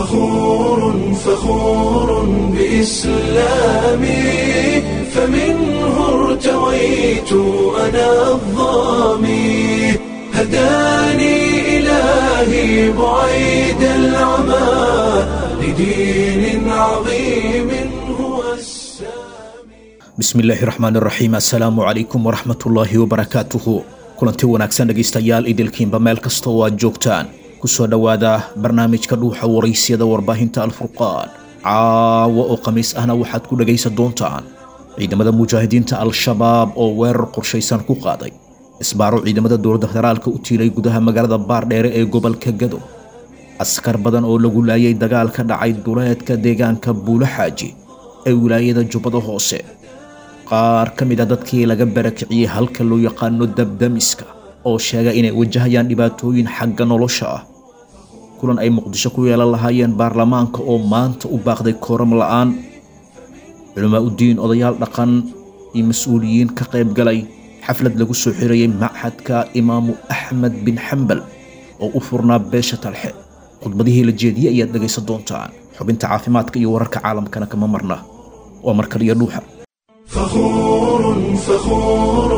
فخور فخور بإسلامي فمنه ارتويت أنا الظامي هداني إلهي بعيد العمى لدين عظيم هو السامي bismillaahi raxmaan raxiim assalaamu calaykum waraxmatullaahi wabarakaatuhu kulanti wanaagsan dhegaystayaal idilkiinba meel kasta oo aad joogtaan kusoo dhowaada barnaamijka dhuuxa waraysyada warbaahinta alfurqaan caawa oo khamiis ahna waxaad ku dhegaysan doontaan ciidamada mujaahidiinta al-shabaab oo weerar qorshaysan ku qaaday isbaaro ciidamada dowladda federaalka u tiilay gudaha magaalada baardheere ee gobolka gado askar badan oo lagu laayay dagaal ka dhacay duleedka deegaanka buulo xaaji ee wilaayada jubbada hoose qaar ka mid a dadkii laga barakiciyey halka loo yaqaano dabdamiska oo sheega inay wajahayaan dhibaatooyin xagga nolosha ah kulan ay muqdisho ku yeelan lahaayeen baarlamaanka oo maanta u baaqday kooram la'aan culamaa udiin odayaal dhaqan iyo mas-uuliyiin ka qayb galay xaflad lagu soo xirayay machadka imaamu axmed bin xambal oo u furnaa beesha talxe khudbadihii la jeediyey ayaad dhegaysan doontaan xubinta caafimaadka iyo wararka caalamkana kama marna waa markaliyo dhuuxa فخور فخور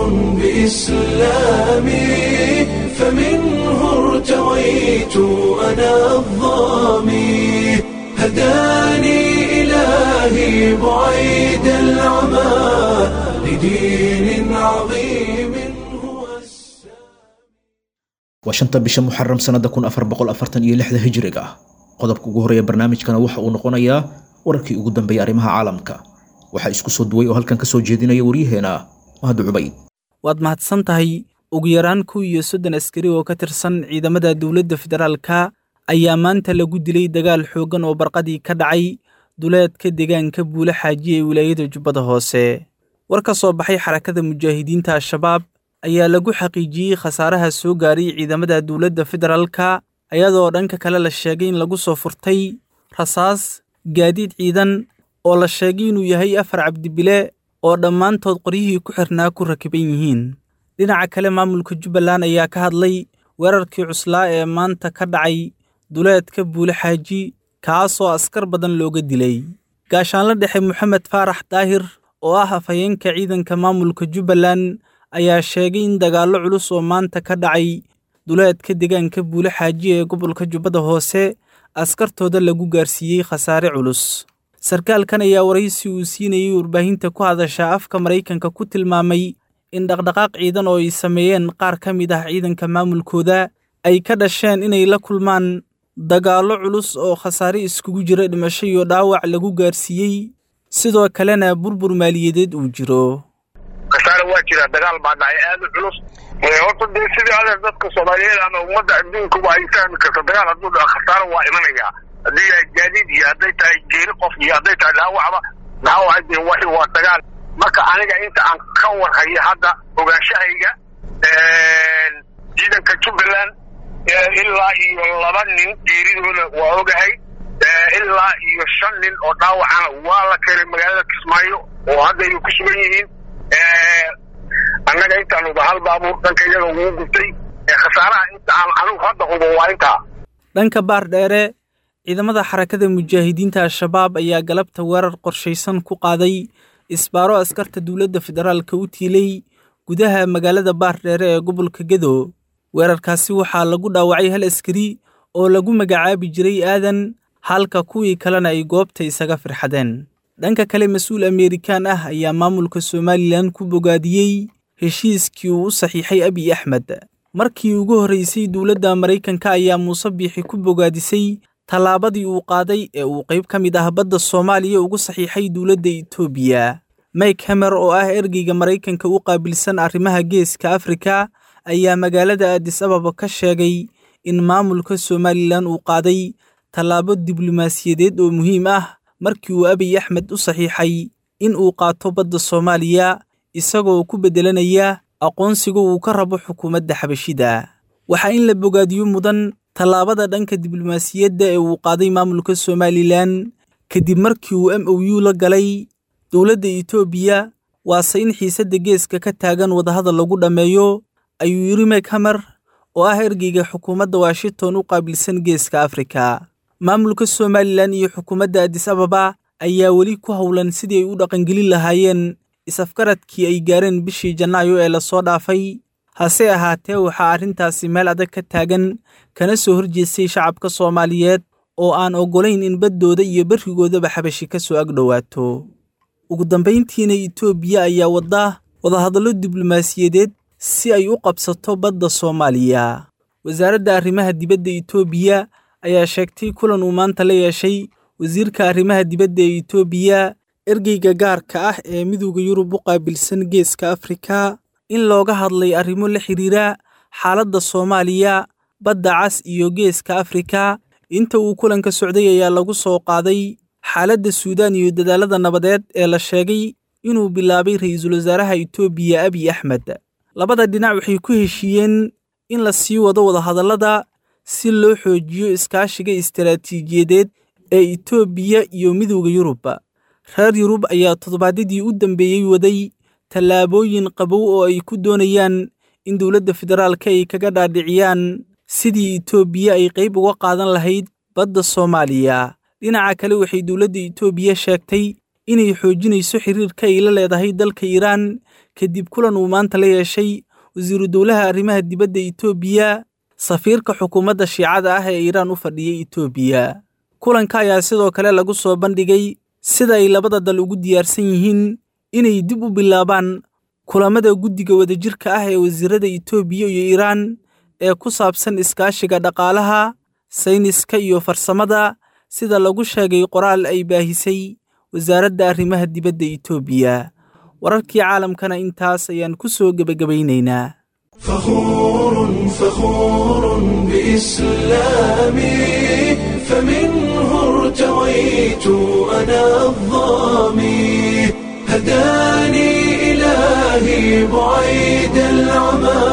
بإسلامي فمنه ارتويت أنا الظامي هداني إلهي بعيد العمى لدين عظيم هو السامي waa shanta bisha muxaram sannada kun afar boqol afartan iyo lixda hijriga ah qodobka ugu horeeya barnaamijkana waxa uu noqonayaa wararkii ugu dambeeyay arrimaha caalamka waxaa isku soo duway oo halkan ka soo jeedinaya waryaheena mahad cubayd waad mahadsan tahay ugu yaraan kow iyo soddon askari oo ka tirsan ciidamada dowladda federaalka ayaa maanta lagu dilay dagaal xooggan oo barqadii ka dhacay duleedka deegaanka buule xaaji ee wilaayada jubbada hoose war ka soo baxay xarakada mujaahidiinta al-shabaab ayaa lagu xaqiijiyey khasaaraha soo gaaray ciidamada dowladda federaalka ayadoo dhanka kale la sheegay in lagu soo furtay rasaas gaadiid ciidan oo la sheegay inuu yahay afar cabdibile oo dhammaantood qoryihii ku xirnaa ku rakiban yihiin dhinaca kale maamulka jubbaland ayaa ka hadlay weerarkii cuslaa ee maanta ka dhacay duleedka buule xaaji kaasoo askar badan looga dilay gaashaanla dhexe moxamed faarax daahir oo ah afhayeenka ciidanka maamulka jubbaland ayaa sheegay in dagaallo culus oo maanta ka dhacay duleedka deegaanka buule xaaji ee gobolka jubbada hoose askartooda lagu gaarsiiyey khasaare culus sarkaalkan ayaa waraysi uu siinayey warbaahinta ku hadasha afka maraykanka ku tilmaamay in dhaqdhaqaaq ciidan oo ay sameeyeen qaar ka mid ah ciidanka maamulkooda ay ka dhasheen inay la kulmaan dagaallo culus oo khasaare iskugu jira dhimasho iyo dhaawac lagu gaarsiiyey sidoo kalena burbur maaliyadeed uu jiro khasaare waa jira dagaal baa dhacay aad u culus horta dee sidii adeer dadka soomaaliyeed ama ummadda adduunkuba ay fahmi karta dagaal hadduu dhaco khasaare waa imanayaa haddii yahay gaadiid iyo hadday tahay geeri qof iyo hadday tahay dhaawacba dhaawaca dee waxi waa dagaal marka aniga inta aan ka warhayo hadda ogaanshahayga ciidanka jubbaland ilaa iyo laba nin geeridooda waa ogahay ilaa iyo shan nin oo dhaawacana waa la keenay magaalada kismaayo oo hadda ay ku sugan yihiin annaga intaanuba hal baabuur dhanka iyaga ugu gubtay khasaaraha inta aan anigu hadda hubo waa intaa dhanka baar dheere ciidamada xarakada mujaahidiinta al-shabaab ayaa galabta weerar qorshaysan ku qaaday isbaaro askarta dowladda federaalka u tiilay gudaha magaalada baardheere ee gobolka gedo weerarkaasi waxaa lagu dhaawacay hal askari oo lagu magacaabi jiray aadan halka kuwii kalena ay goobta isaga firxadeen dhanka kale mas-uul ameerikaan ah ayaa maamulka somalilan ku bogaadiyey heshiiskii uu u saxiixay abiy axmed markii ugu horraysay dowladda maraykanka ayaa muuse biixi ku bogaadisay tallaabadii uu qaaday ee uu qayb ka mid ah badda soomaaliya ugu saxiixay dowladda etoobiya mike hamer oo ah ergeyga maraykanka u qaabilsan arrimaha geeska afrika ayaa magaalada aadis ababa ka sheegay in maamulka somalilan uu qaaday tallaabo diblomaasiyadeed oo muhiim ah markii uu abiy axmed u saxiixay in uu qaato badda soomaaliya isagoo ku beddelanaya aqoonsiga uu ka rabo xukuumadda xabashida waxaa in la bogaadiyo mudan tallaabada dhanka diblomaasiyadda ee uu qaaday maamulka somalilan kadib markii uu m o u la galay dowladda etoobiya waase in xiisadda geeska ka taagan wadahadal lagu dhammeeyo ayuu yidhi mek hamer oo ah ergeyga xukuumadda washington u qaabilsan geeska afrika maamulka somalilan iyo xukuumadda adis ababa ayaa weli ku howlan sidii ay u dhaqangelin lahaayeen is-afgaradkii ay gaareen bishii janaayo ee lasoo dhaafay hase ahaatee waxaa arrintaasi meel adag ka taagan kana soo horjeestay shacabka soomaaliyeed oo aan oggolayn in baddooda iyo berrigoodaba xabashi ka soo agdhowaato ugu dambayntiina itoobiya ayaa wadda wadahadallo diblomaasiyadeed si ay u qabsato badda soomaaliya wasaaradda arrimaha dibadda itoobiya ayaa sheegtay kulan uu maanta la yeeshay wasiirka arrimaha dibadda ee itoobiya ergeyga gaarka ah ee midowda yurub u qaabilsan geeska afrika in looga hadlay arrimo la xidhiira xaaladda soomaaliya badda cas iyo geeska afrika inta uu kulanka socday ayaa lagu soo qaaday xaaladda suudaan iyo dadaalada nabadeed ee la sheegay inuu bilaabay ra'iisul wasaaraha itoobiya abiy axmed labada dhinac waxay ku heshiiyeen in la sii wado wadahadallada si loo xoojiyo iskaashiga istaraatiijiyadeed ee itoobiya iyo midowda yurub reer yurub ayaa toddobaadyadii u dambeeyey waday tallaabooyin qabow oo ay ku doonayaan in dowladda federaalka ay kaga dhaadhiciyaan sidii itoobiya ay qayb uga qaadan lahayd badda soomaaliya dhinaca kale waxay dowladda itoobiya sheegtay inay xoojinayso xiriirka ay la leedahay dalka iiraan kadib kulan uu maanta la yeeshay wasiiru dowlaha arrimaha dibadda itoobiya safiirka xukuumadda shiicada ah ee iiraan u fadhiyay itoobiya kulanka ayaa sidoo kale lagu soo bandhigay sida ay labada dal ugu diyaarsan yihiin inay dib u bilaabaan kulamada guddiga wadajirka ah ee wasiirada itoobiya iyo iiraan ee ku saabsan iskaashiga dhaqaalaha sayniska iyo farsamada sida lagu sheegay qoraal ay baahisay wasaaradda arrimaha dibadda itoobiya wararkii caalamkana intaas ayaan ku soo gebagabaynaynaa فخور فخور بإسلامي فمنه ارتويت أنا الظامي هداني إلهي بعيد العمى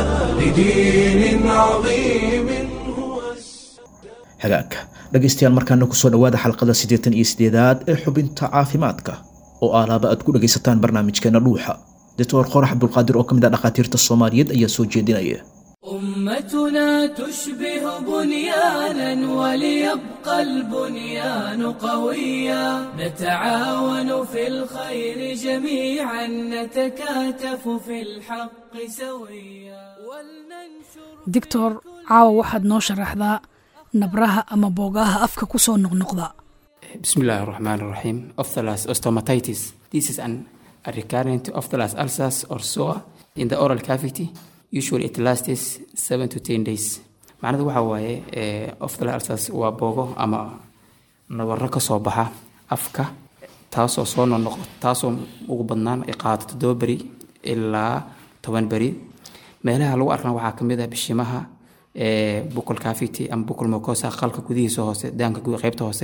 لدين عظيم هو hagaagka dhegaystayaal markaana kusoo dhowaada xalqada siddeetan iyo siddeedaad ee xubinta caafimaadka oo aalaaba aad ku dhegaysataan barnaamijkeena dhuuxa doctor qorax cabdulqaadir oo ka mid ah dhakhaatiirta soomaaliyeed ayaa soo jeedinaya أمتنا تشبه بنيانا وليبقى البنيان قويا نتعاون في الخير جميعا نتكاتف في الحق سويا ولننشر doctor caawa waxaad noo sharaxdaa nabraha ama boogaha afka ku soo noqnoqda Bismillah ar-Rahman ar-Rahim. Ophthalmos osteomatitis. This is an a recurrent ophthalmos ulcers or sore in the oral cavity. Usually it lasts 7 to 10 days. macnadu waxa waaye eh, ophthalmos ulcers waa boogo ama nabarro ka soo baxa afka taasoo soo noqnoqo taasoo ugu badnaan ay qaadato toddoba beri ilaa toban beri meelaha lagu arkana waxaa ka mid ah bishimaha eh, buccal cavity ama buccal mucosa qalka gudihiisa hoose daanka guud qaybta hoose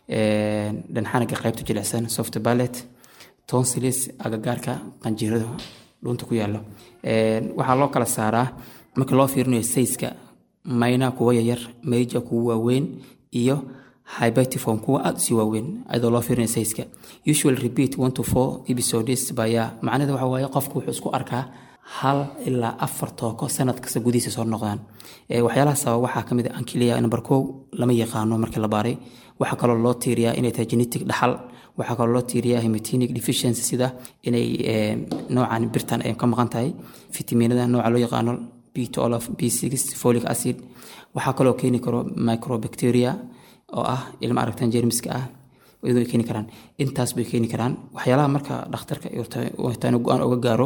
eh, dhanxanaga qaybta jilicsan soft palate tonsillis agagaarka qanjirada dhunta ku yaalo Eh, waxaa loo kala saaraa marka loo fiirinayo sayska mayna kuwa yaryar major kuwa waaweyn iyo hypertiform kuwa aada usii waaweyn ayadoo loo fiirinayo sayska usual repeat one to four episodes baya macnaheeda waxa waaye qofku wuxuu isku arkaa hal ilaa afar tooko sanad kasta gudihiisa soo noqdaan Eh, waxyaalaha sababa waxaa kamid ah ankilia number kow lama yaqaano markii la baaray waxaa kaloo loo tiiriyaa inay tahay genetic dhaxal waxaa kaloo loo tiiriyaa hematinic deficiency sida inay eh, noocan birtan ay ka maqan tahay fitaminada nooca loo yaqaano b12 b6 folic acid waxaa kaloo keeni karo microbacteria oo ah ilma aragtan jermiska ah iyadoo ay keeni karaan intaas bay keeni karaan waxyaalaha marka dhakhtarka taan go-aan oga gaaro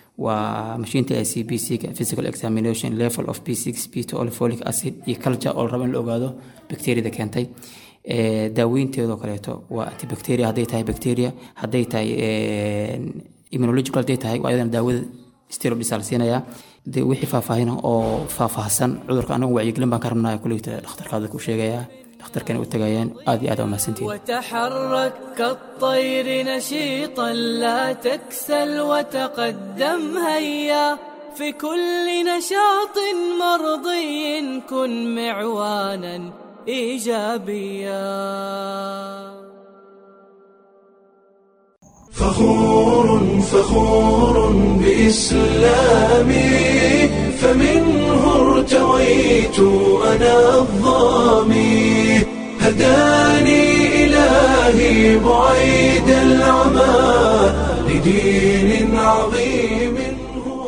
waa mashiinta i c b c physical examination level of b6 b12 folic acid iyo culture oo la rabo in la ogaado bacteriada keentay Eh, daaweynteedoo kaleeto waa antibacteria hadday tahay bacteria hadday tahay eh, immunological hadday tahay waa iyadana daawada steroids la siinayaa de wixii faahfaahina oo faahfaahsan cudurka anagu wacyigelin baan ka rabnaa kuleyta dhakhtarkaada ku sheegayaa dhakhtarkana u tagayaan aad iyo aad waa mahadsantihin وتحرك كالطير نشيطا لا تكسل وتقدم هيا في كل نشاط مرضي كن معوانا ايجابيا فخور فخور بإسلامي فمنه ارتويت أنا الظامي هداني إلهي بعيد العمى لدين عظيم هو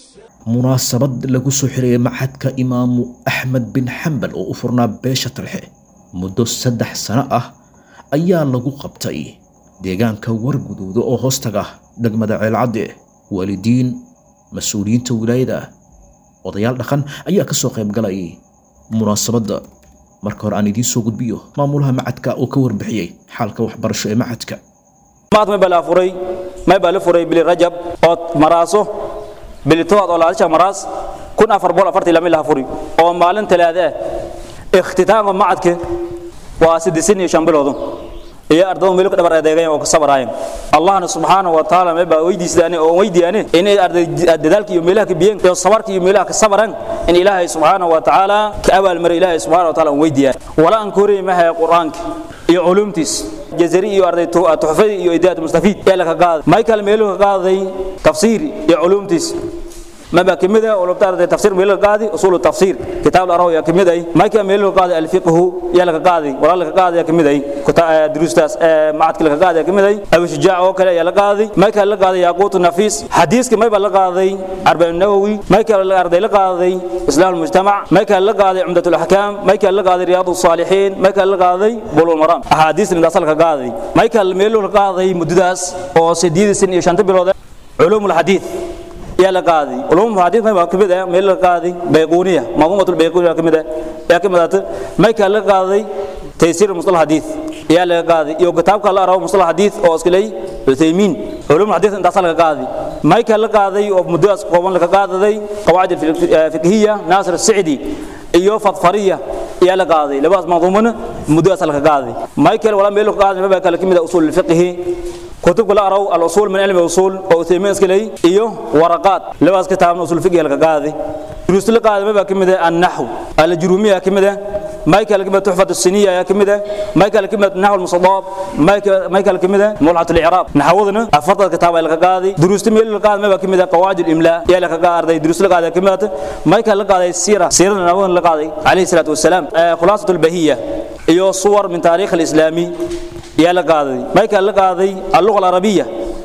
munaasabad lagu soo xirayay maxadka imaamu axmed bin xambal oo u furnaa beesha talxe muddo saddex sano ah ayaa lagu qabtay deegaanka warguduuda oo hoostaga degmada ceelcadde waalidiin mas-uuliyiinta wilaayada odayaal dhaqan ayaa ka soo qayb galay munaasabadda marka hore aan idiin soo gudbiyo maamulaha macadka oo ka warbixiyey xaalka waxbarasho ee macadka maad may baa la furay may baa la furay bili rajab ood maraaso bili tobaad oo laadisha maraas kun afar boqol afartii lama laha furi oo maalin talaada ah ikhtitaamka macadka waa siddeetan iyo shan biloodu iyo ardadu meel ka dhabar adeegayan oo ka sabaraayeen allahna subxaanahu wa tacaala may baa weydiisadaan oo weydiiyaan inay arday dadaalka iyo meelaha ka biyeen iyo sabarka iyo meelaha ka sabaran in ilaahay subxaanahu wa tacaala ka abaalmaro ilaahay subxaanahu wa tacaala weydiiyaan wala aan kooriyay mahay quraanka iyo culumtiis jazari iyo arday tuxfadi iyo idaad mustafiid ee la ka qaaday michael meelo ka qaaday tafsiir iyo culumtiis ما بقى كمدة ولو بتعرف تفسير ميل القاضي أصول التفسير كتاب الأراوي يا كمدة ما كان ميل القاضي الفقه يا لك قاضي ولا لك قاضي يا كمدة كتاب دروس تاس معك لك قاضي يا كمدة أبو شجاع وكلا يا لك قاضي ما كان لك قاضي ياقوت النفيس حديث كما يبقى لك قاضي أربع النووي ما كان لك قاضي لك قاضي إسلام المجتمع ما كان لك قاضي عمدة الأحكام ما كان لك قاضي رياض الصالحين ما كان لك قاضي بلو المرام أحاديث اللي دخل لك قاضي ما كان ميل القاضي مدداس أو سديد سن يشانت بلو علوم الحديث يا لقاضي علوم الحديث ما كمده ميل لقاضي بيقونيه منظومه البيقونيه كمده يا كمده ما كان لقاضي تيسير مصطلح الحديث يا لقاضي يو كتاب كلا راو مصطلح الحديث او اسكلي عثيمين علوم الحديث انت اصل لقاضي ما كان لقاضي او مدرس قوان لقاضي قواعد الفقهيه ناصر السعدي iyo fadfariya iyo la qaaday labaas manduumana muddo asal ka qaaday michael wala meel ka qaaday ma kala kimida usul fiqhi كتب كل أرو الأصول من علم الأصول أو ثيمين سكلي إيوه ورقات لباس كتاب من أصول فقه القاضي دروس القاضي ما بكمده النحو الجرومية كمده ما يكال كمده تحفة السنية يا كمده ما يكال كمده النحو المصداب ما يكال ما يكال كمده ملعة الإعراب نحوذنا أفضل كتاب القاضي دروس تميل القاضي ما بكمده قواعد الإملاء يا لك قاضي دروس القاضي كمده ما يكال القاضي السيرة سيرة نحوذنا القاضي عليه الصلاة والسلام آه خلاصة البهية إيوه صور من تاريخ الإسلامي يا لقاضي ما كان لقاضي اللغة العربية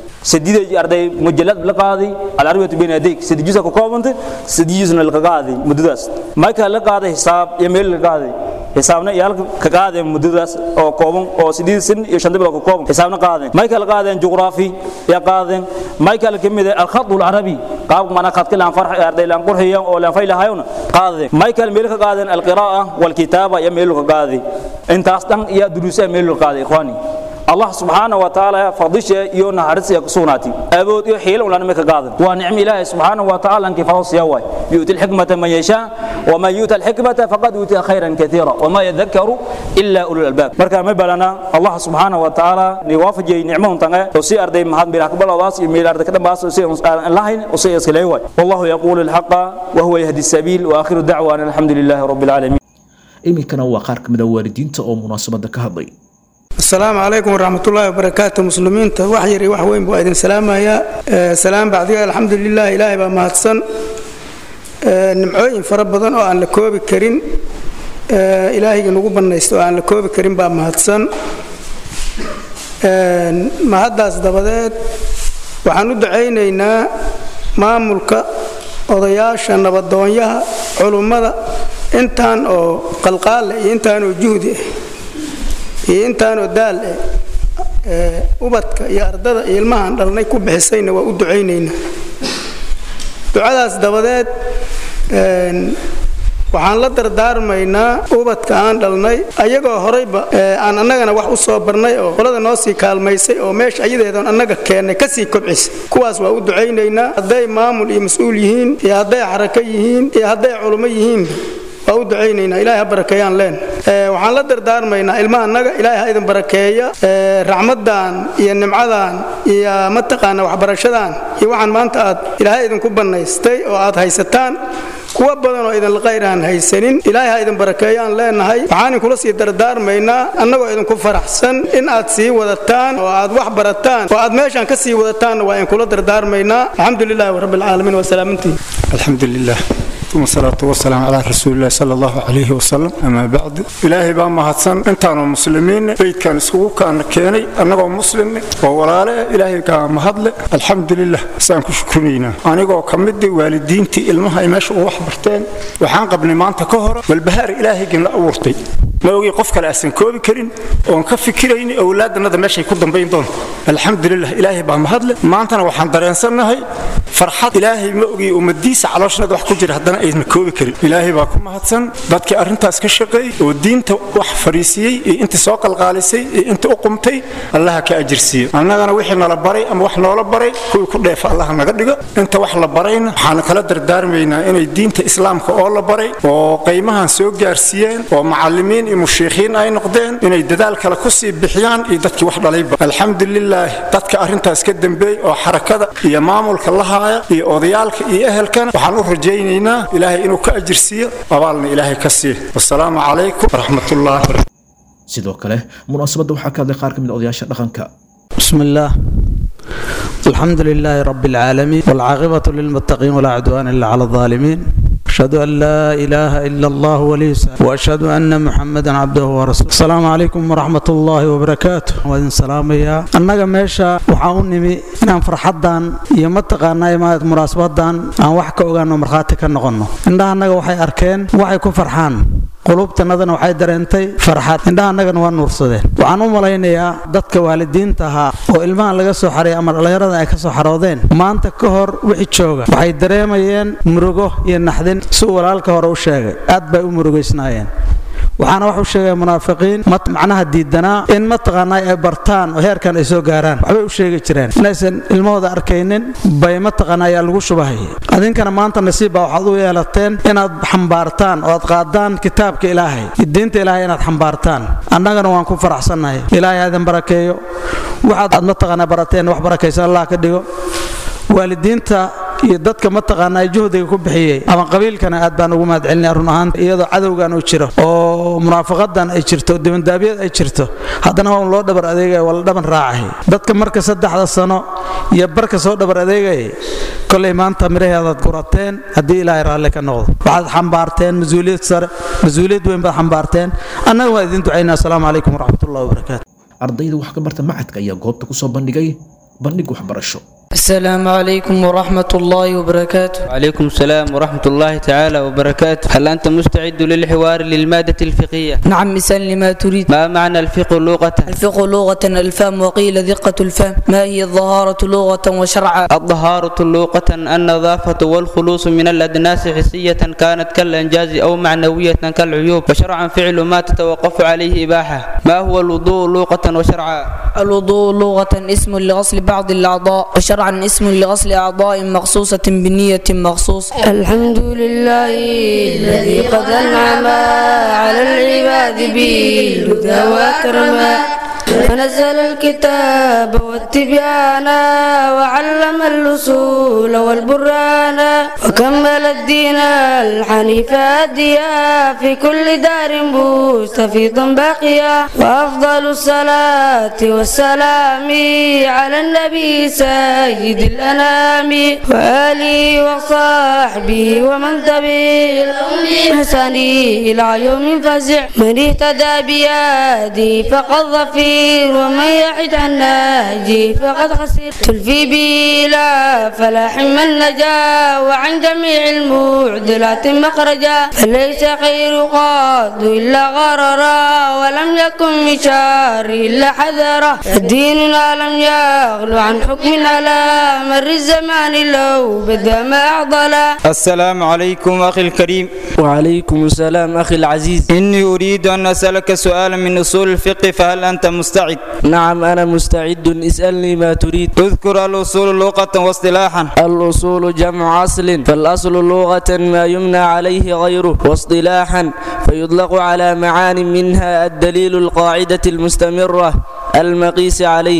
سديد أرضي مجلد لقاضي العربية بين يديك سديد جزء كوكوبنت سديد جزء لقاضي مدرس ما كان لقاضي حساب يميل لقاضي حسابنا يالك كقاضي مدرس أو كوبن أو سديد سن يشندب لك كوبن حسابنا قاضي ما كان لقاضي جغرافي يا قاضي ما كان كمية الخط العربي قاب ما نخط كلام فرح أرضي لام قرحية أو لام فيلا هايون قاضي ما كان ميل قاضي القراءة والكتابة يميل قاضي انت أصلا يا دروس يميل قاضي إخواني الله سبحانه وتعالى فضيشه iyo naxariis ay ku sugnaatay awood iyo xiil ulan ma ka qaadan waa nicmo ilaahay subhanahu wa ta'ala anki faras yaway yu'ti al-hikmata man yasha wa man yu'ta al-hikmata faqad utiya khayran katira wa ma yadhakkaru illa ulul albab marka ma balana Allah subhanahu wa ta'ala ni waafajay nicmadan tanga oo si arday mahad bir akbar wadaas iyo meel arday ka dhambaas oo si lahayn oo si iskaleey way wallahu yaqulu al-haqqa wa huwa yahdi as-sabil wa akhiru da'wana alhamdulillahi rabbil alamin iminkana waa qaar ka mid a waalidiinta oo munaasabadda ka hadlay asalaamu calaykum waraxmatullaahi wabarakaatu muslimiinta wax yar iyo wax weyn buu idin salaamayaa salaam bacdiga alxamdu lilah ilaahay baa mahadsan nimcooyin fara badan oo aan la koobi karin ilaahayga nagu bannaysta oo aan la koobi karin baa mahadsan mahaddaas dabadeed waxaan u ducaynaynaa maamulka odayaasha nabadoonyaha culummada intaan oo qalqaale iyo intaan oo juhdi ah iyo intaanoo daal eh ubadka iyo ardada iyo ilmahaan dhalnay ku bixisayna waa u ducaynaynaa ducadaas dabadeed waxaan la dardaarmaynaa ubadka aan dhalnay ayagoo horayba aan annagana wax u soo barnay oo qolada noo sii kaalmaysay oo meesha ayadeedoon annaga keennay kasii kobcisay kuwaas waa u ducaynaynaa hadday maamul iyo mas-uul yihiin iyo hadday xarako yihiin iyo hadday culummo yihiinba waa u ducaynaynaa ilahay ha barakeeyaan leen waxaan la dardaarmaynaa ilmaha annaga ilaahay ha idin barakeeya raxmaddan iyo nimcadan iyo mataqaana waxbarashadan iyo waxaan maanta aad ilaahay idinku bannaystay oo aad haysataan kuwa badan oo idinla qayr aan haysanin ilaahay ha idin barakeeyaan leenahay waxaan inkula sii dardaarmaynaa annagoo idinku faraxsan in aad sii wadataan oo aad wax barataan oo aad meeshaan ka sii wadataanna waa inkula dardaarmaynaa alxamdu lilahi rabbi alcaalamiin wasalaamantiin alxamdu lilah ثم الصلاة والسلام على رسول الله صلى الله عليه وسلم أما بعد إلهي بان مهدسن انتانو مسلمين بيت كان اسكو كان كيني أنغو مسلم وولاله إلهي كان مهدل الحمد لله سان كشكرينا أنغو كمدي والدينتي المها يمشي وحبرتين وحان قبل ما أنت كهر والبهار إلهي قلنا أورتي ma ogi qof kale aysan koobi karin oon ka fikirayni awlaadannada meeshay ku dambayn doonto alxamdulilah ilaahay baa mahadle maantana waxaan dareensannahay farxad ilaahay ma ogi ummadiisa calooshnada wax ku jira haddana aysan koobi karin ilaahay baa ku mahadsan dadkii arrintaas ka shaqeeyey oo diinta wax fariisiyey iyo intii soo qalqaalisay iyo intii u qumtay allaha ka ajirsiiyo annagana wixii nala baray ama wax noola baray kuwii ku dheefa allaha naga dhigo inta wax la barayna waxaan kala dardaarmaynaa inay diinta islaamka oo la baray oo qaymahan soo gaarsiiyeen oo macallimiin iyo mushiikhiin ay noqdeen inay dadaal kale ku sii bixiyaan iyo dadkii wax dhalayba alxamdulilaah dadka arrintaas ka dambeeyey oo xarakada iyo maamulka la haaya iyo odayaalka iyo ehelkana waxaan u rajaynaynaa ilaahay inuu ka ajirsiiyo abaalna ilaahay ka siiyo wasalaamu calaykum waraxmatullaah sidoo kale munaasabadda waxaa ka hadlay qaar ka mid a odayaasha dhaqanka بسم الله الحمد لله رب العالمين والعاقبة للمتقين ولا عدوان إلا على الظالمين أشهد أن لا إله إلا الله ولي السلام وأشهد أن محمدا عبده ورسوله السلام عليكم ورحمة الله وبركاته وإن سلام يا أنك ميشا وحاوني إن فرحدان يمتقانا يما مناسبتان أن وحكا أغانو مرخاتي كنغنو إنها أنك وحي أركين وحي كفرحان qulubtanadana waxay dareentay farxad indhaha annagana waa nuursadeen waxaan u malaynayaa dadka waalidiinta ahaa oo ilmahan laga soo xaray ama dhallinyarada ay ka soo xaroodeen maanta ka hor wixii jooga waxay dareemayeen murugo iyo naxdin si walaalka hore u sheegay aad bay u murugaysnaayeen waxaana wax u sheegaya munaafiqiin macnaha diidanaa in mataqaanaa ay bartaan oo heerkan ay soo gaaraan waxbay u sheegi jireen inaysan ilmahooda arkaynin bay mataqaanaa ayaa lagu shubahaya adinkana maanta nasiib baa waxaad u yeelateen inaad xambaartaan oo aad qaadaan kitaabka ilaahay diinta ilaahay inaad xambaartaan annagana waan ku faraxsannahay ilaahay ha idin barakeeyo waxaad aad mataqaanaa barateen wax barakaysa allah ka dhigo waalidiinta iyo dadka mataqaanaa juhdiga ku bixiyey ama qabiilkana aad baan ugu mahadcelinaya run ahaan iyadoo cadowgan uu jiro oo munaafaqadan ay jirto dibandaabyad ay jirto haddana waa un loo dhabar adeegaya waa la dhaban raacay dadka marka saddexda sano iyo barka soo dhabar adeegayay kolay maanta miraheedaad gurateen haddii ilaahay raalli ka noqdo waxaad xambaarteen mas-uuliyad sare mas-uuliyad weyn baad xambaarteen annaga waa idin ducaynaa asalaamu calaykum waraxmatullahi wabarakaatu ardayda wax ka barta macadka ayaa goobta kusoo bandhigay bandhig waxbarasho السلام عليكم ورحمة الله وبركاته وعليكم السلام ورحمة الله تعالى وبركاته هل أنت مستعد للحوار للمادة الفقهية؟ نعم مثال لما تريد ما معنى الفقه لغة؟ الفقه لغة الفهم وقيل دقة الفهم ما هي الظهارة لغة وشرعا الظهارة لغة النظافة والخلوص من الأدناس حسية كانت كالإنجاز أو معنوية كالعيوب وشرعا فعل ما تتوقف عليه إباحة ما هو الوضوء لغة وشرعا؟ الوضوء لغة اسم لغسل بعض الأعضاء وشرعا اسم لغسل أعضاء مخصوصة بنية مخصوص الحمد لله الذي قد أنعم على العباد بالهدى وأكرما فنزل الكتاب والتبيان وعلم الأصول والبرهان وكمل الدين الحنيف أديا في كل دار مستفيضا باقيا وأفضل الصلاة والسلام على النبي سيد الأنام وآله وصحبه ومن تبعهم بإحسان إلى يوم فزع من اهتدى بيدي فقد ظفير ومن يحد عن نهجي فقد خسر تلفي به لا فلاح من نجا وعن جميع المعدلات مخرجا فليس خير قاد إلا غررا ولم يكن من شر إلا حذرا ديننا لم يغلو عن حكم على مر الزمان لو بدا ما أعضلا السلام عليكم أخي الكريم وعليكم السلام أخي العزيز إني أريد أن أسألك سؤالا من أصول الفقه فهل أنت مستعد؟ نعم أنا مستعد اسألني ما تريد اذكر الأصول لغة واصطلاحا الأصول جمع أصل فالأصل لغة ما يمنى عليه غيره واصطلاحا فيطلق على معان منها الدليل القاعدة المستمرة المقيس عليه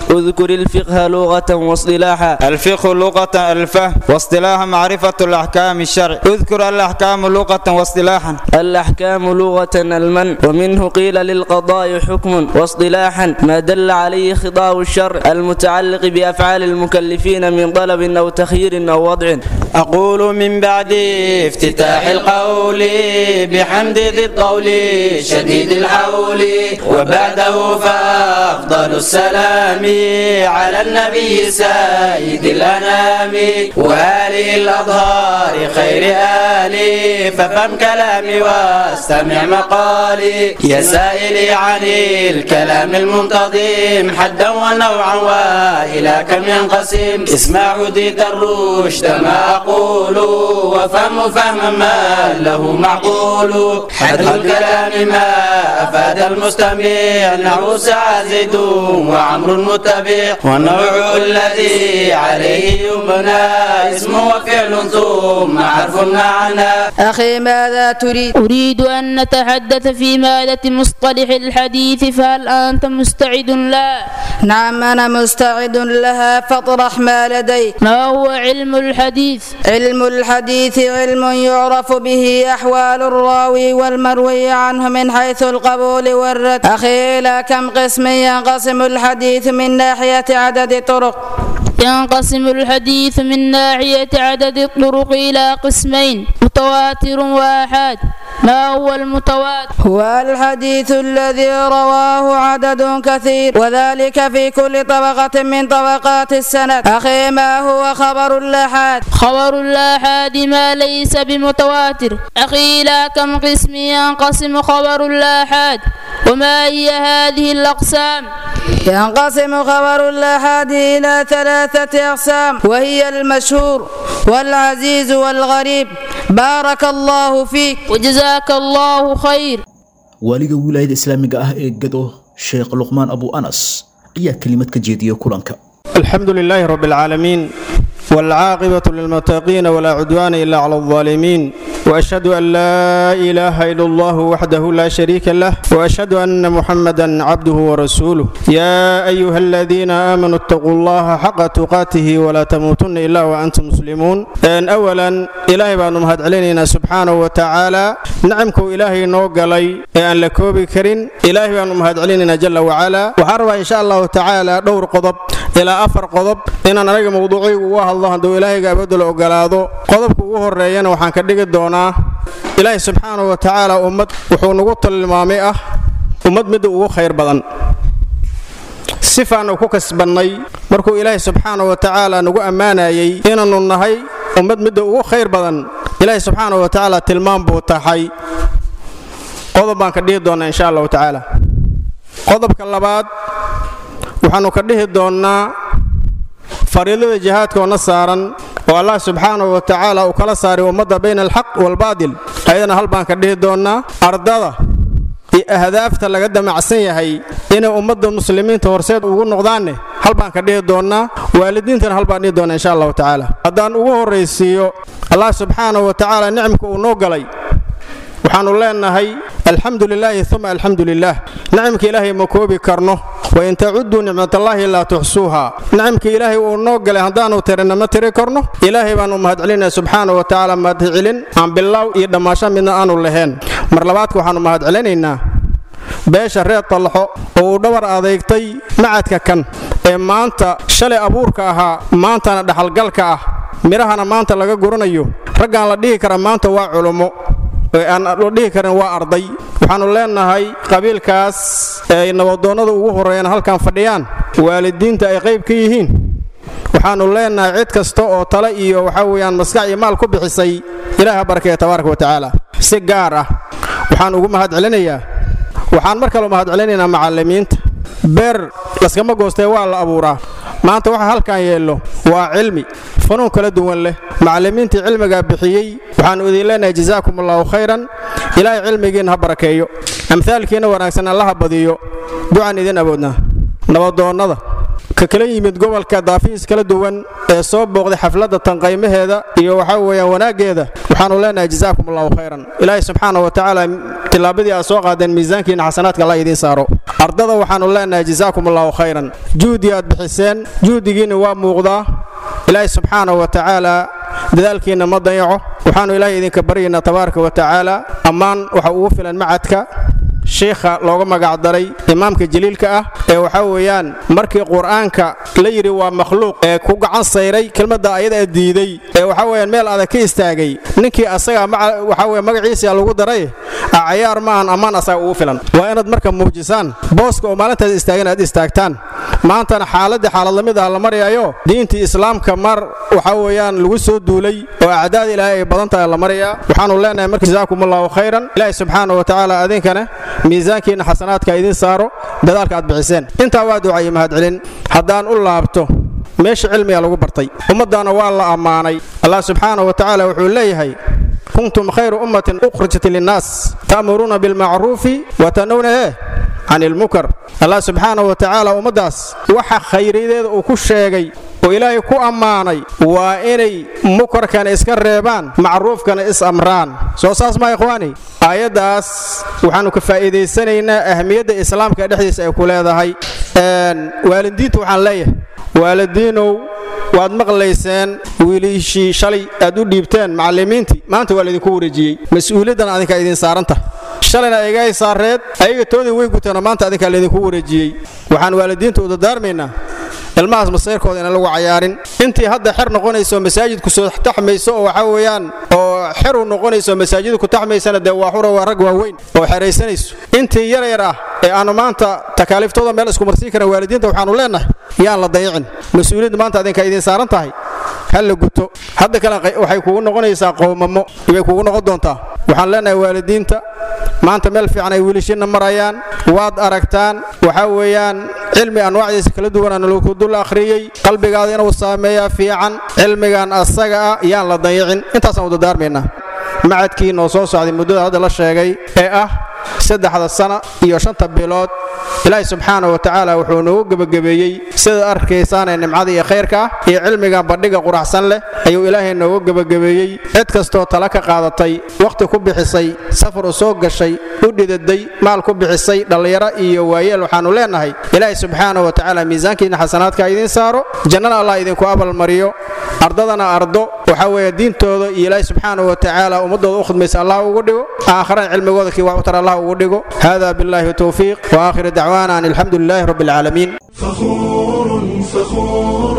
اذكر الفقه لغة واصطلاحا الفقه لغة الفهم واصطلاحا معرفة الأحكام الشرع اذكر الأحكام لغة واصطلاحا الأحكام لغة المن ومنه قيل للقضاء حكم واصطلاحا ما دل عليه خطاب الشرع المتعلق بأفعال المكلفين من طلب أو تخيير أو وضع أقول من بعد افتتاح القول بحمد ذي الطول شديد الحول وبعده فأفضل السلام على النبي سيد الأنام وآله الأظهار خير آلي ففهم كلامي واستمع مقالي يا سائلي عن الكلام المنتظم حدا ونوعا وإلى كم ينقسم اسمع هديت الرشد ما أقول وفهم فهما ما له معقول حد الكلام ما أفاد المستمع نحو سعى زيد وعمر متبع والنوع الذي عليه يبنى اسم وفعل ثم حرف معنى أخي ماذا تريد؟ أريد أن نتحدث في مادة مصطلح الحديث فهل أنت مستعد لا؟ نعم أنا مستعد لها فاطرح ما لديك ما هو علم الحديث؟ علم الحديث علم يعرف به أحوال الراوي والمروي عنه من حيث القبول والرد أخي إلى كم قسم ينقسم الحديث من ناحية عدد طرق ينقسم الحديث من ناحية عدد الطرق إلى قسمين متواتر وآحاد ما هو المتواتر؟ هو الحديث الذي رواه عدد كثير وذلك في كل طبقة من طبقات السند أخي ما هو خبر الآحاد؟ خبر الآحاد ما ليس بمتواتر أخي إلى كم قسم ينقسم خبر الآحاد وما هي هذه الأقسام؟ ينقسم خبر الآحاد إلى ثلاثة أقسام وهي المشهور والعزيز والغريب بارك الله فيك وجزاك الله خير waaliga wilaayada islaamiga ah ee gado sheekh luqmaan abu anas ayaa kelimad ka jeediya kulanka الحمد لله رب العالمين والعاقبة للمتقين ولا عدوان إلا على الظالمين وأشهد أن لا إله إلا الله وحده لا شريك له وأشهد أن محمدا عبده ورسوله يا أيها الذين آمنوا اتقوا الله حق تقاته ولا تموتن إلا وأنتم مسلمون أن أولا إلهي بأن مهد علينا سبحانه وتعالى نعمكم إلهي نوغلي أن لكوبي كرين إلهي بأن مهد علينا جل وعلا وحرب إن شاء الله تعالى دور قضب إلى أفر قضب إن أنا رجل موضوعي وواه الله دو إلهي قابد ogolaado qodobka ugu horeeyana waxaan ka dhigi doonaa ilaahay subxaanahu wa tacaala ummad wuxuu nagu tilmaamay ah ummad midda ugu khayr badan sifaanu ku kasbannay markuu ilaahay subxaanahu wa tacaala nagu ammaanayay inaannu nahay ummad midda ugu khayr badan ilaahay subxaanahu wa tacaala tilmaam buu tahay qodob baan ka dhihi doonnaa insha allahu tacaala qodobka labaad waxaannu ka dhihi doonnaa fariidada jihaadka oo na saaran oo allah subxaanahu wa tacaala uu kala saaray ummadda bayna alxaq waalbaadil ayadana hal baan ka dhihi doonnaa ardada iyo ahdaafta laga damacsan yahay inay ummadda muslimiinta horseed ugu noqdaanne hal baan ka dhihi doonnaa waalidiintana hal baan dhihi doonnaa insha allahu tacaala haddaan ugu horraysiiyo allah subxaanahu wa tacaala nicmka uu noo galay waxaannu leenahay alxamdu lilaahi uma alxamdu lilaah nicamka ilaahay ma koobi karno wain tacuduu nicmatallaahi laa tuxsuuha nicamka ilaahay uu noo galay haddaannu tirina ma tiri karno ilaahay baannu mahadcelinaya subxaana wa tacaala mahadcelin aan bilaaw iyo dhammaasho midna aanu lahayn mar labaadka waxaannu mahadcelinaynaa beesha reer tallaxo oo uu dhabar adeegtay macadka kan ee maanta shalay abuurka ahaa maantana dhaxalgalka ah midhahana maanta laga guranayo raggaan la dhihi kara maanta waa culummo aan la dhihi karin waa arday waxaannu leenahay qabiilkaas ay nabadoonnada ugu horreeyaan halkan fadhiyaan waalidiinta ay qayb ka yihiin waxaannu leenahay cid kasta oo tale iyo waxaa weeyaan maskax iyo maal ku bixisay ilaah ha barkeeya tabaaraka wa tacaala si gaar ah waxaan ugu mahadcelinayaa waxaan mar kale mahadcelinaynaa macallimiinta beer laskama goostee waa la abuuraa maanta waxa halkan yeello waa cilmi fanuun kala duwan leh macallimiintii cilmigaa bixiyey waxaannu idin leenahay jazaakum allahu khayran ilaahay cilmigiinna ha barakeeyo amhaalkiinna wanaagsan allaha badiyo ducaan idin awoodnaa nabadoonnada ka kala yimid gobolka daafihiis kala duwan ee soo booqday xafladda tanqaymaheeda iyo waxaa weeyaan wanaaggeeda waxaanu leenahay jazaakum allahu khayran ilaahay subxaana wa tacaala tillaabadii aad soo qaadeen miisaankiina xasanaadka allah idiin saaro ardada waxaanu leenahay jazaakum allahu khayran juhdi aad bixiseen juhdigiina waa muuqdaa ilaahay subxaana wa tacaala dadaalkiinna ma dayaco waxaanu ilaahay idinka baryaynaa tabaaraka wa tacaala ammaan waxa ugu filan macadka sheikha looga magacdaray imaamka jaliilka ah ee waxaa weeyaan markii qur-aanka la yidhi waa makhluuq ee ku gacan sayray kelmadda ayada diiday ee waxaa weeyaan meel adag ka istaagay ninkii asaga waxaa weye magaciisa lagu daray cayaar maahan ammaan asaga ugu filan waa inaad marka muujisaan booska oo maalintaas istaagan aad istaagtaan maantana xaaladii xaalad lamid ah la marayaayo diintii islaamka mar waxaa weeyaan lagu soo duulay oo acdaada ilaahay ay badan tahay la marayaa waxaanu leenahay marka jazaakum allahu khayran ilaahi subxaana wa tacaala adinkana miisaankiinna xasanaadka idiin saaro dadaalka aad bixiseen intaa waa ducaye mahadcelin haddaan u laabto meesha cilmiga lagu bartay ummaddaana waa la ammaanay allah subxaana wa tacaala wuxuu leeyahay kuntum khayra ummatin ukhrijat linnaas ta'muruuna bilmacruufi wa tanawna eh can ilmunkar allah subxaana wa tacaala ummaddaas waxa khayriyadeeda uu ku sheegay oo ilaahay ku ammaanay waa inay munkarkana iska reebaan macruufkana is amraan soo saas maa ikhwaani aayaddaas waxaannu ka faa'iidaysanaynaa ahmiyadda islaamka dhexdiisa ay ku leedahay waalidiinta waxaan leeyahay waalidiinow waad maqlayseen wiilishii shalay aad u dhiibteen macallimiintii maanta waa laydinku wareejiyey mas-uuliyaddan adinkaa idiin saaranta shalayna aygahay saareed ayaga toodii way guteenoo maanta adinkaa laydinku wareejiyey waxaan waalidiinta u dardaarmaynaa ilmahaas masayrkooda inaan lagu cayaarin intii hadda xer noqonayso masaajidku soo taxmayso oo waxaa weeyaan oo xer u noqonayso masaajidku ku taxmaysana dee waa xura waa rag waaweyn oo xeraysanayso intii yar yar ah ee aanu maanta takaaliiftooda meel isku marsiin karan waalidiinta waxaanu leenahay yaan la dayicin mas-uuliyadda maanta adinkaa idiin saaran tahay ha la guto hadda kale waxay kugu noqonaysaa qowmamo ibay kugu noqon doontaa waxaan leenahay waalidiinta maanta meel fiican ay wiilashiinna marayaan waad aragtaan waxaa weeyaan cilmi anwaacdiisa kala duwanaan lagu dul akhriyey qalbigaada inuu saameeyaa fiican cilmigan asaga ah yaan la dayicin intaasaan u dardaarmaynaa macadkii noo soo socday muddada hadda la sheegay ee ah saddexda sana iyo shanta bilood ilaahi subxaana wa tacaala wuxuu noogu gebagabeeyey sidaad arkaysaanee nimcada iyo khayrka ah iyo cilmigan bandhiga quraxsan leh ayuu ilaahay noogu gebagabeeyey cid kastoo tala ka qaadatay wakhti ku bixisay safar u soo gashay u dhidaday maal ku bixisay dhallinyaro iyo waayeel waxaannu leenahay ilaahi subxaana wa tacaala miisaankiina xasanaadka idiin saaro jannana allah idinku abalmariyo ardadana ardo waxaa weeye diintooda iyo ilaahi subxaana wa tacaala ummadooda u khidmaysa allah ugu dhigo aakharana cilmigooda kii wax u tar allah ugu dhigo hada billahi towfiiq واخر دعوانا ان الحمد لله رب العالمين فخور فخور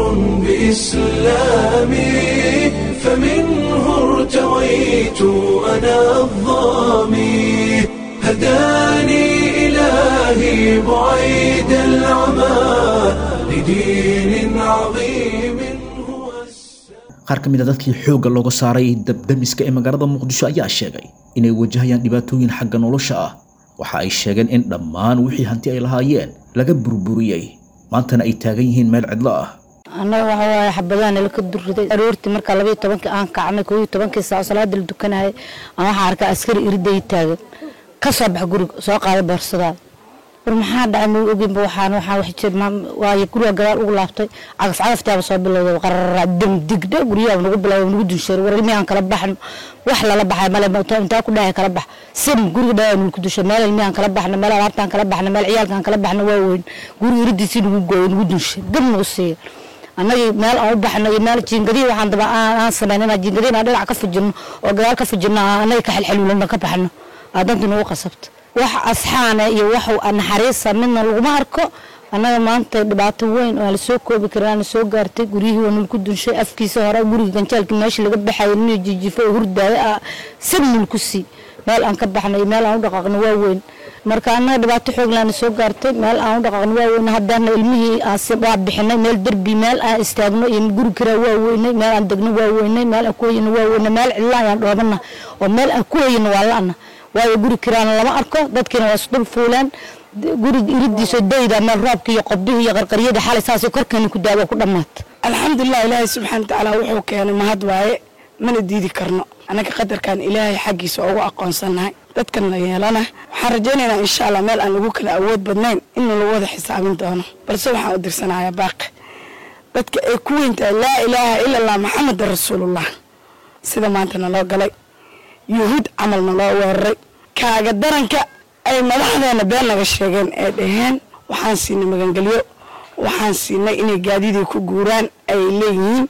بإسلامي فمنه ارتويت أنا الظامي هداني إلهي بعيد العمى لدين عظيم qaar ka mid a dadkii xoogga looga saaray dabdamiska ee magaalada muqdisho ayaa sheegay inay wajahayaan dhibaatooyin xagga nolosha ah waxa ay sheegeen in dhammaan wixii hanti ay lahaayeen laga burburiyey maantana ay taagan yihiin meel cidlo ah annaga waxa waaye xabadaha nala ka durriday aroortii markaa labaiyo tobankii aan kacnay kooiyo tobankii saac salaada la dukanayay aan waxaa arkaa askari iriday taagan ka soo bax guriga soo qaaday boorsadaa war maxaa dhacay ma oginba waxaan waxaan wax jir waayo guriga gadaal ugu laabtay cagaf cagaftaaba soo bilowday qarara dam digdhe guryaha nagu bilowday nagu dunsheeray war ilmiyaan kala baxno wax lala baxay male intaa ku dhahay kala bax sim guriga dhayaa nulku dushay meel ilmiyaan kala baxno meel alaabtaan kala baxno meel ciyaalkaan kala baxno waa weyn guriga iridiisii nagu gooyo nagu dunshay dab nagu siiya annagii meel aan u baxno iyo meel jiingadihii waxaan daba aan samaynana jiingadihiin aan dhinac ka fujinno oo gadaal ka fujinno annaga ka xilxaluulana ka baxno aadantu nagu qasabta wax asxaana iyo wax naxariisa midna laguma arko annaga maanta dhibaato weyn oo aan lasoo koobi karin aan soo gaartay guryihii waa nulku dunshay afkiisa hore guriga ganjaalkii meeshii laga baxayay nin jijifo oo hurdaayo ah sad nulku sii meel aan ka baxno iyo meel aan u dhaqaaqno waa weyn marka annaga dhibaato xooglaana soo gaartay meel aan u dhaqaaqno waa weyn haddana ilmihii waa bixinay meel derbi meel aan istaagno iyo guri kiraa waa weynay meel aan degno waa weynay meel aan ku hayno waa weynay meel cidla ayaan dhoobana oo meel aan ku hayno waa la'ana waayo guri kiraana lama arko dadkiina waa isdul fuuleen guriga iridiisa dayda meel roobka iyo qobdihii iyo qarqaryada xalay saasay korkeena ku daawa ku dhammaata alxamdulilah ilaahay subxaana watacaala wuxuu keenay mahad waaye mana diidi karno annaga qadarkan ilaahay xaggiisa ugu aqoonsannahay dadkan la yeelana waxaan rajaynaynaa insha allah meel aan lagu kala awood badnayn in lagu wada xisaabin doono balse waxaan u dirsanayaa baaqi dadka ay ku weyntahay laa ilaaha ila allah maxamedan rasuulullah sida maanta naloo galay yuhuud camal naloo weeraray kaaga daranka ay madaxdeena been naga sheegeen ee dhaheen waxaan siinay magangelyo waxaan siinay inay gaadidii ku guuraan ay leeyihiin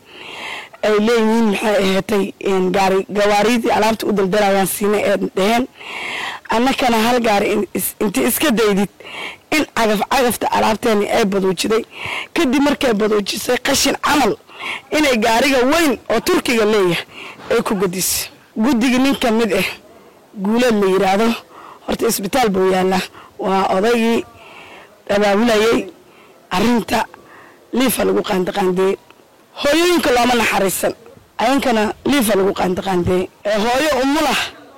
ay leeyihiin maxay aheetay gaari gawaaridii alaabta u daldalayaan siinay ee dhaheen annakana hal gaari inta iska daydid in cagaf cagafta alaabteeni ay baduujiday kadib markay baduujisay qashin camal inay gaariga weyn oo turkiga leeyahay ay ku gudisay guddiga nin ka mid ah guuleed la yidhaahdo horta isbitaal buu yaallaa waa odaygii abaabulayay arrinta liifa lagu qaandiqaandeeyey hooyooyinka looma naxariisan ayankana liifa lagu qaandiqaandeeyey ee hooyo umulah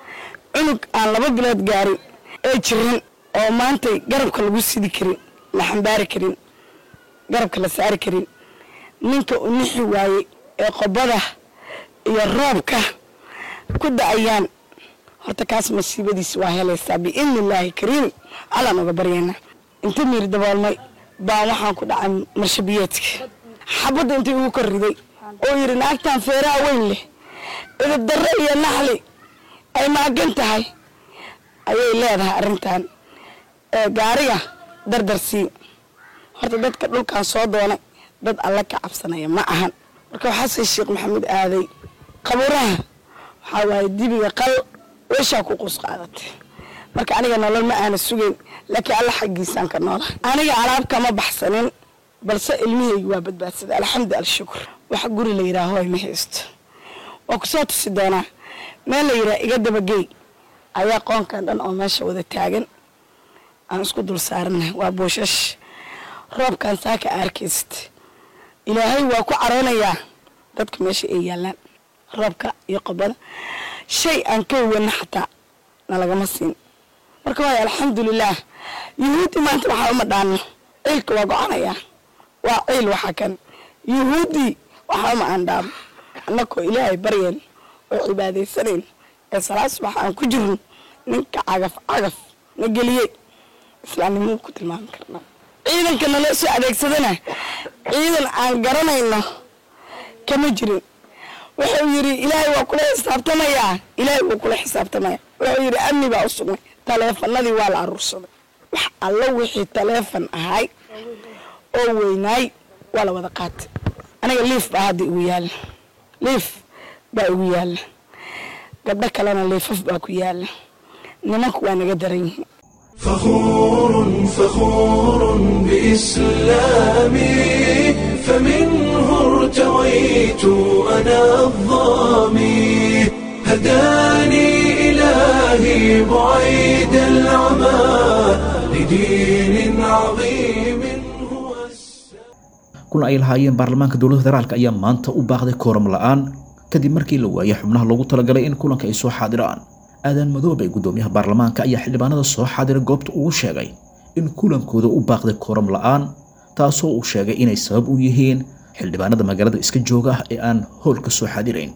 cunug aan laba bilood gaarin ee jiran oo maantay garabka lagu sidi karin la xambaari karin garabka la saari karin ninka u nixi waayey ee qobada iyo roobka ku da-ayaan horta kaas masiibadiisa waa helaysaa biidni illaahi kariim allaan uga baryaynaa inta miir daboolmay baan waxaan ku dhacay marshabiyeedka xabadda intay ugu kor riday oo yidhi naagtan feeraha weyn leh idabdarre iyo naxli ay maagan tahay ayay leedahay arrintan ee gaariga dardarsii horta dadka dhulkan soo doonay dad alle ka cabsanaya ma ahan marka waxaase sheekh maxamuud aaday qabuuraha waxaa waaye dibiga qal weeshaa ku quus qaadatay marka aniga nolol ma aana sugayn laakiin alla xaggiisaan ka noola aniga alaab kama baxsanin balse ilmihaygi waa badbaadsaday alxamdu alshukur wax guri la yidhaaho ay ma haysto waa ku soo tusi doonaa meel la yidhaha iga dabagey ayaa qoonkan dhan oo meesha wada taagan aan isku dul saarana waa booshash roobkan saaka arkayst ilaahay waa ku caroonayaa dadka meesha ay yaallaan roobka iyo qobada shay aan ka wana xataa nalagama siin marka waay alxamdulilaah yuhuudi maanta waxaa uma dhaano ciilka waa go-anayaa waa ciil waxa kan yuhuudi waxaa uma aan dhaamo annakoo ilaahay baryayn oo cibaadaysanayn ee salaad subax aan ku jirno ninka cagaf cagaf na geliyey islaamnimuu ku tilmaami karnaa ciidanka naloo soo adeegsadana ciidan aan garanayno kama jirin wuxuu yidhi ilaahay waa kula xisaabtamayaa ilaahay wuu kula xisaabtamaya wuxuu yidhi amni baa u sugnay taleefanadii waa la aruursaday wax allo wixii taleefon ahay oo weynaay waa la wada qaatay aniga liif baa hadda igu yaalla liif baa igu yaalla gabdho kalena liifaf baa ku yaalla nimanku waa naga daran yihiin فخور فخور بإسلامي فمنه ارتويت أنا الظامي هداني إلهي بعيد العمى لدين عظيم kulan ay lahaayeen baarlamaanka dowladda federaalk ayaa maanta u baaqday kooram la'aan kadib markii la waayay xubnaha loogu talagalay in kulanka ay soo xaadiraan aadan madoobe gudoomiyaha baarlamaanka ayaa xildhibaanada soo xaadira goobta ugu sheegay in kulankooda u baaqday kooram la'aan taasoo uu sheegay inay sabab u yihiin xildhibaanada magaalada iska jooga ah ee aan howlka soo xaadirayn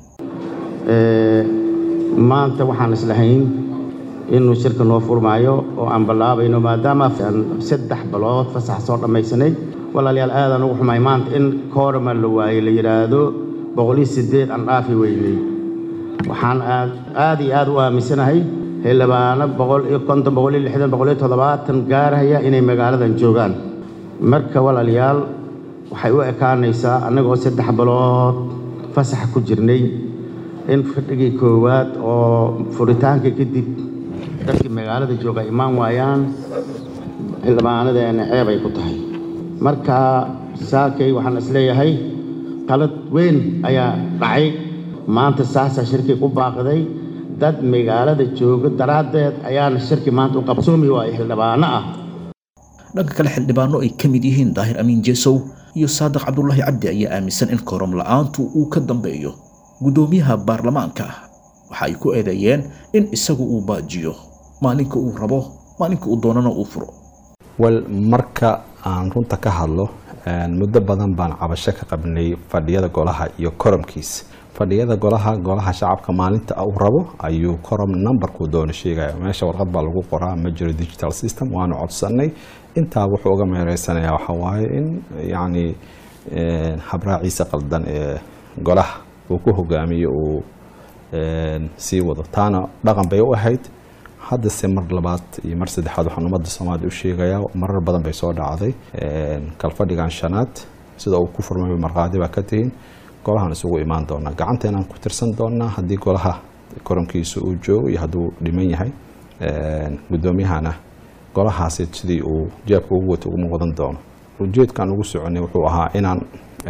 maanta waxaan islahayn inuu shirka noo furmaayo oo aan ballaabayno maadaama aan saddex bilood fasax soo dhammaysanay walaalayaal aadaan ugu xumay maanta in koorama la waayey la yidhaahdo boqoliyo siddeed aan dhaafi weynay waxaan aad aad iyo aad u aaminsanahay xildhibaano boqol iyo konton boqol iyo lixdan boqol iyo toddobaatan gaarhaya inay magaaladan joogaan marka walaalayaal waxay u ekaanaysaa annagoo saddex bilood fasax ku jirnay in fadhigii koowaad oo furitaanka kadib dadkii magaalada jooga imaan waayaan xildhibaanadeena ceeb ay ku tahay marka saakay waxaan isleeyahay qalad weyn ayaa dhacay maanta saasaa shirkii u baaqday dad magaalada jooga daraaddeed ayaana shirki maanta u qabsoomi waaya xildhibaano ah dhanka kale xildhibaano ay ka mid yihiin daahir amiin jeesow iyo saadiq cabdulaahi cabdi ayaa aaminsan in kooram la'aantu uu ka dambeeyo gudoomiyaha baarlamaanka waxa ay ku eedeeyeen in isagu uu baajiyo maalinka uu rabo maalinka uu doonana uu furo wal marka aan runta ka hadlo muddo badan baan cabasho ka qabnay fadhiyada golaha iyo koramkiisa fadhiyada golaha golaha shacabka maalinta uu rabo ayuu korom numberkuu doono sheegaya meesha warqad baa lagu qoraa ma jiro digital system waanu codsanay intaa wuxuu uga meereysanayaa waxaa waaye in yacni habraaciisa qaldan ee golaha uu ku hogaamiyo uu sii wado taana dhaqan bay u ahayd haddase mar labaad iyo mar saddexaad waxaan ummadda soomaaliya u sheegayaa marar badan bay soo dhacday kalfadhigan shanaad sida uu ku furmay markhaati baa ka tihiin golahaan isugu imaan doonaa gacanteenaan ku tirsan doonaa haddii golaha koronkiisa uu joogo iyo hadduu dhiman yahay guddoomiyahana golahaasi sidii uu jeebka ugu wato uguma wadan doono ujeedkan ugu soconay wuxuu ahaa inaan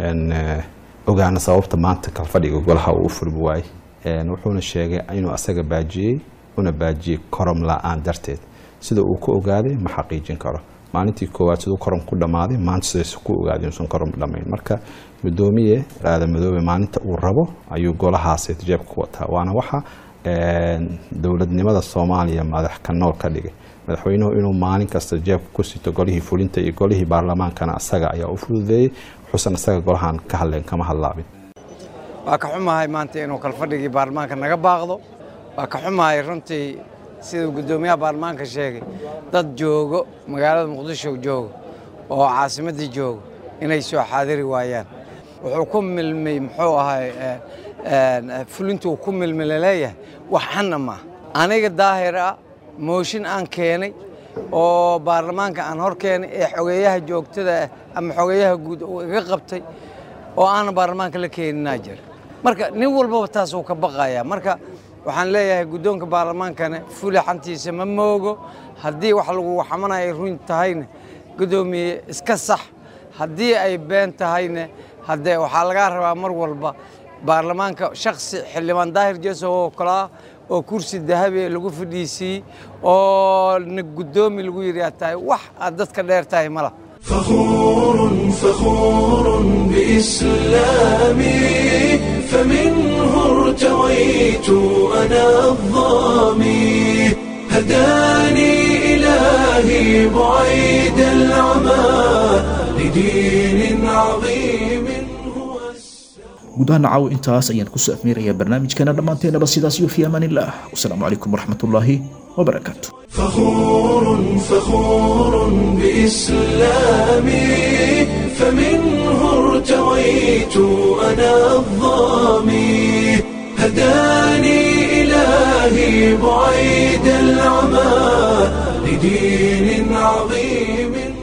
ogaano sababta maanta kalfadhiga golaha uu u furmi waayey wuxuuna sheegay inuu asaga baajiyey una baajiyey korom la-aan darteed sida uu ku ogaaday ma xaqiijin karo maalintii koowaad siduu korom ku dhammaaday maanta sidays ku ogaaday inuusan korom dhammayn marka gudoomiye aadan madoobe maalinta uu rabo ayuu golahaasi jeebka ku wataa waana waxa dowladnimada soomaaliya madax ka nool ka dhigay madaxweynuhu inuu maalin kasta jeebka ku sito golihii fulinta iyo golihii baarlamaankana asaga ayaa u fududeeyey wuxuusan isaga golahan ka hadleen kama hadlaabin waa ka xumahay maanta inuu kalfadhigii baarlamaanka naga baaqdo waa ka xumahay runtii siduu guddoomiyaha baarlamaanka sheegay dad joogo magaalada muqdisho joogo oo caasimaddii joogo inay soo xaadiri waayaan wuxuu ku milmay muxuu ahay fulintuu ku milmay laleeyahay wax xanna maaha aniga daahir ah mooshin aan keenay oo baarlamaanka aan hor keenay ee xogeeyaha joogtada ah ama xogeeyaha guud uu iga qabtay oo aanan baarlamaanka la keeninaa jira marka nin walbaba taas uu ka baqayaa marka waxaan leeyahay guddoonka baarlamaankana fulaxantiisa ma moogo haddii wax lagu xamanaya ay run tahayna guddoomiye iska sax haddii ay been tahayna haddee waxaa lagaa rabaa mar walba baarlamaanka shaksi xildhibaan daahir jeesow oo kale ah oo kursi dahabi lagu fadhiisiiyey oo na guddoomi lagu yidhi aad tahay wax aad dadka dheer tahay mala فخور فخور بإسلامي فمنه ارتويت أنا الظامي هداني إلهي بعيد العمى لدين عظيم guud ahaan caaw intaas ayaan kusoo afmeerayaa barnaamijkeena dhammaanteenaba sidaas iyo fi amaan illah wasalaamu calaykum waraxmatullaahi wabarakaatu فخور فخور بإسلامي فمنه ارتويت أنا الظامي هداني إلهي بعيد العمى لدين عظيم